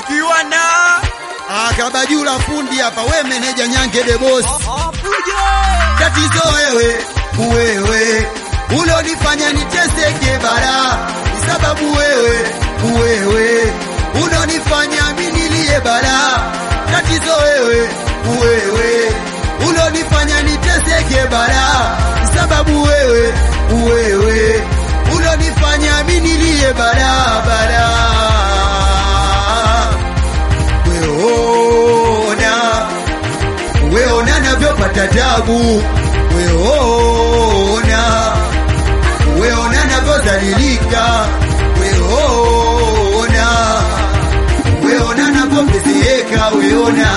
ukiwa na Akabajula fundi hapa, we meneja Nyange de boss. Tatizo wewe, wewe ulonifanya niteseke bara, ni sababu wewe, wewe ulonifanya minilie bara. Tatizo wewe, wewe ulonifanya niteseke bara, ni sababu wewe, wewe ulonifanya minilie bara bara. Weona, weona navyopata tabu, weona, weona navyodhalilika, weona, weona navyopezeka, weona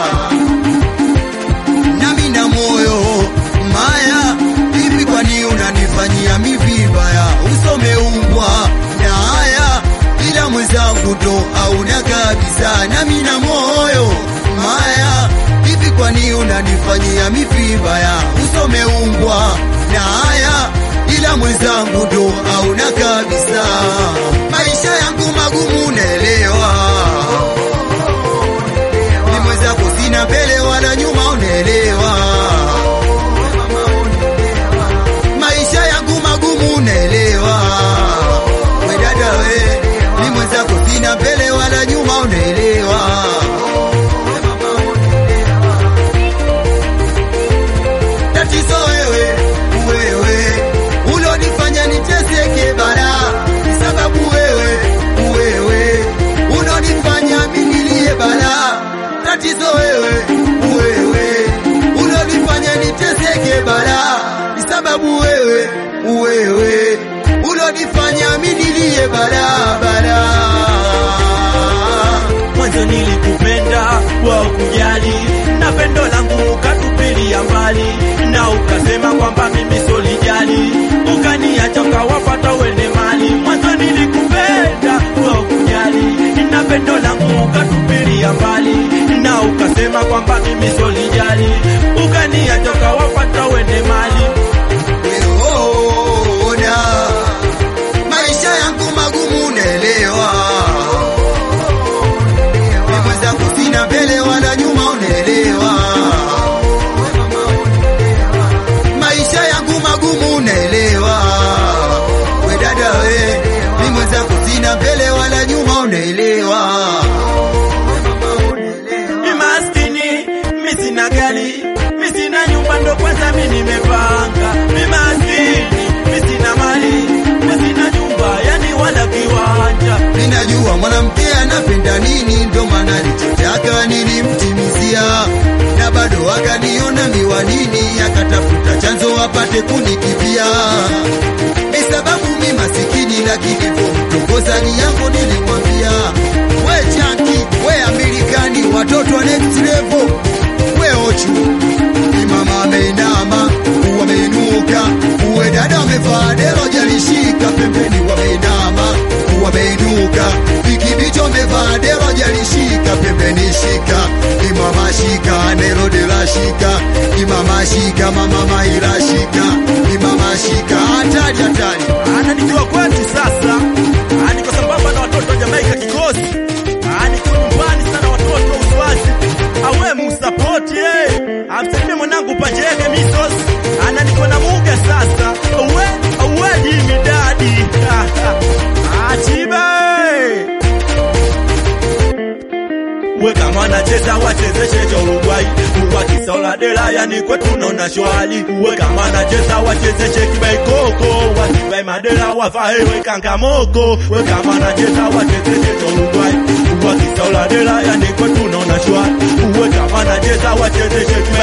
nami na moyo maya, hivi kwani unanifanyia mi vibaya? Usomeumbwa na haya, ila mwenzangu ndo hauna kabisa. Nami na moyo maya, hivi kwani unanifanyia mi vibaya? Usomeumbwa na haya, ila mwenzangu ndo hauna kabisa. Maisha yangu magumu, naelewa ni mwenzako, sina mbele wala nyuma, unaelewa maisha yangu magumu, unaelewa we dada, we ni mwenzako, sina mbele wala nyuma, unaelewa tatizo wewe, wewe ulonifanya niteseke bara, ni sababu wewe, wewe unonifanya minilie bara. Tatizo wewe, wewe ulonifanya niteseke bara, ni sababu wewe, wewe ulonifanya minilie bara bara. mwanzo nilikupenda wa ukujali na pendo langu ukatupilia mbali na ukasema kwamba mimi solijali ukaniacha ukawapata wende mali mwanzo nilikupenda wa ukujali na pendo langu ukatupilia mbali na ukasema kwamba mimi solijali ukaniacha ukawapata wende mali Weona maisha yangu magumu, unaelewa ni mwenzako, sina mbele wala nyuma, unaelewa maisha yangu magumu, unaelewa we dada, we ni mwenzako, sina mbele wala nyuma, unaelewa mi maskini mi sina gari mi sina nyumba ndo kwanza mi nimepanga mi maskini mi sina mali mi sina nyumba yani wala kiwanja Ninajua mwanamke anapenda nini, ndo maana alichotaka nilimtimizia, na bado akaniona miwanini, akatafuta chanzo apate kunikibia. Ni sababu mi masikini, lakini pomtongoza ni yangu, nilimwambia we chanki, we Amerikani, watoto wa next level, we ochu ni mama ameinama, wameinuka, uwe dada amevaa dero jalishika pembeni, wameinama, wameinuka, ikibicho amevaa dero jalishika pembeni, shika imama shika nero dela shika imama shika mama maila shika imama shika hatari hatari ananijua kwetu sasa Ah, niko sambamba na watoto wa Jamaika kikosi Ah, niko nyumbani sana watoto wa uswazi awe musapoti eh. amsalimie mwanangu pajege misos ana niko na muga sasa awe awe jimidadi achiba we kama anacheza wachezeshe cha Uruguay uwakisaula dela yani kwetu naona shwali we kama anacheza wachezeshe kibaikoko wasivae madela wavae we kangamoko we kama anacheza wachezeshe cha Uruguay uwakisaula dela yani kwetu naona shwali we kama anacheza wachezeshe